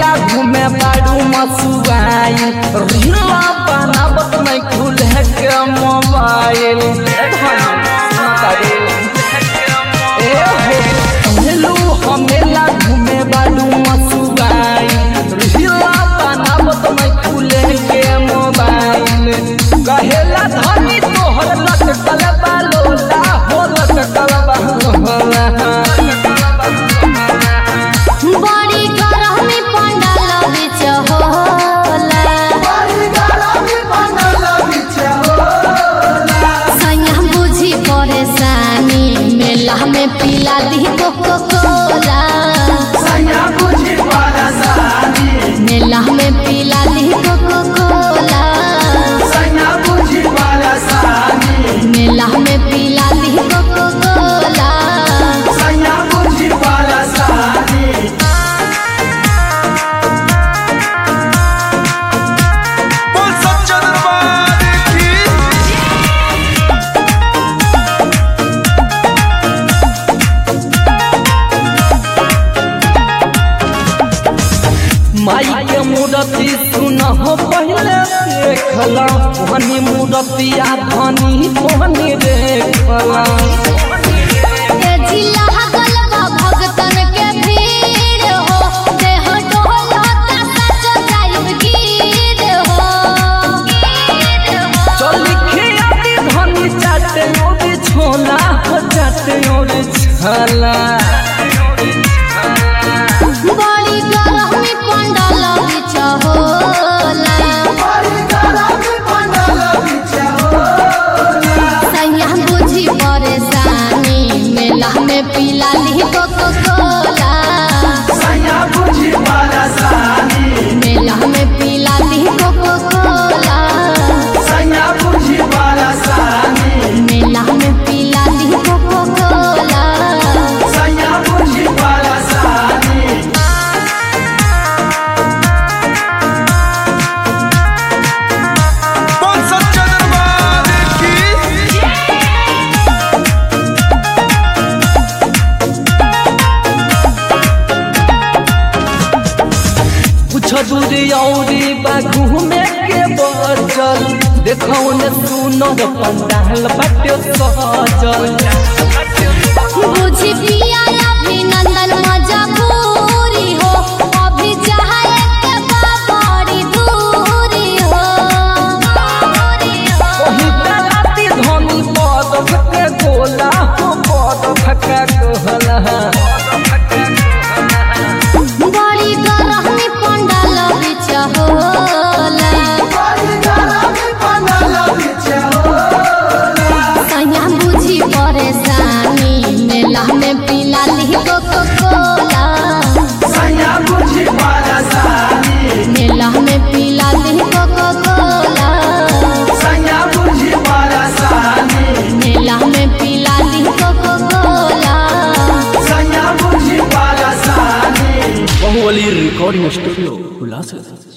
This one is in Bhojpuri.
मेला घूमे बाड़ू मसुआई रीला बनावत नहीं खुले के मोबाइल ए हो हेलो हमेला घूमे बाड़ू मसुआई रीला बनावत नहीं खुले के मोबाइल कहेला धनी तोहर लटकल बालोला हो लटकल बालोला बड़ी गरमी पंडाल बिच होला सैया बुझी परेशानी मेला में पिला दी कोको कोला मेला में पिला दी कोको कोला मेला में पिला दी कोको कोला बोल सच्चा दरबार की माई के मूर्ति सुन हो पहले देखला धनी मूर्तिया धनी धनी देखला के जिला गलबा भगतन के भीड़ हो देह डोलता सच जाइब गिर हो चल खियाती धनी चाटे और छोला हो चाटे और छला बड़ी गरमी पंडाल बिच होला सैया बुझी परेशानी मेला में पिला ली कोको कोला मेला में पिला ली कोको कोला मेला में पिला ली कोको कोला बोल सच्चा दरबार की कुछ दूरी औरी बा घूमे के बचल देखौ ने सुनर पंडाल बाटे सजल बुझी पिया अभिनंदन मजबूरी हो अभी चाहे के बा बड़ी दूरी हो ओही राती धनी पद के गोला हो पद फका गोला बड़ी गरमी पंडाल बिच होला सैया बुझी परेशानी मेला में पिला ली कोको कोला मेला में पिला ली कोको कोला मेला में पिला ली coca cola Bahubali recording studio उल्लास